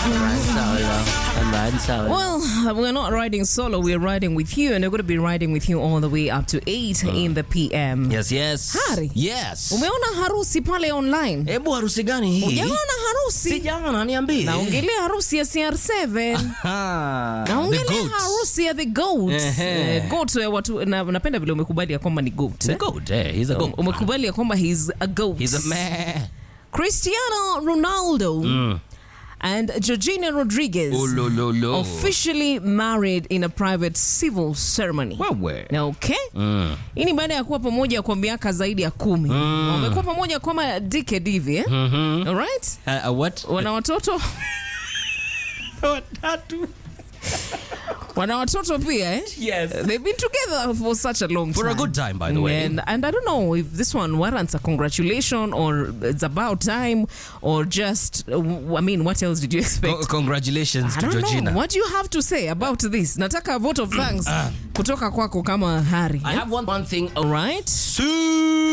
Well, we're not riding solo, we're riding with you, and we're going to be riding with you all the way up to 8 in the PM. Yes, yes. Hari. Yes. Umeona harusi pale online? Hebu harusi gani hii? Ujaona harusi? Sijaona, niambie. Naongelea harusi ya CR7. Ah, the Naongelea goat. harusi ya the goat. Ehe. Eh, goat ya watu na, napenda vile umekubali ya kwamba ni goat. The eh? goat, eh, he's a goat. Umekubali ya kwamba he's a goat. He's a man. Cristiano Ronaldo and Georgina Rodriguez Oh, lo, lo, lo. officially married in a private civil ceremony. Wewe. Na okay? Hii ni baada ya kuwa pamoja kwa miaka zaidi ya kumi. Wamekuwa pamoja kama decade hivi eh? Alright? Uh, uh, what? Wana watoto Watatu. wana watoto pia eh? Yes. They've been together for such a long For time. a good time, by the way. And, and I don't know if this one warrants a congratulation or it's about time or just, uh, w- I mean, what else did you expect? Co- congratulations I to don't Georgina. know. What do you have to say about this? Nataka a vote of thanks kutoka kwako kama Hari. I have one, one thing. All right? Sue.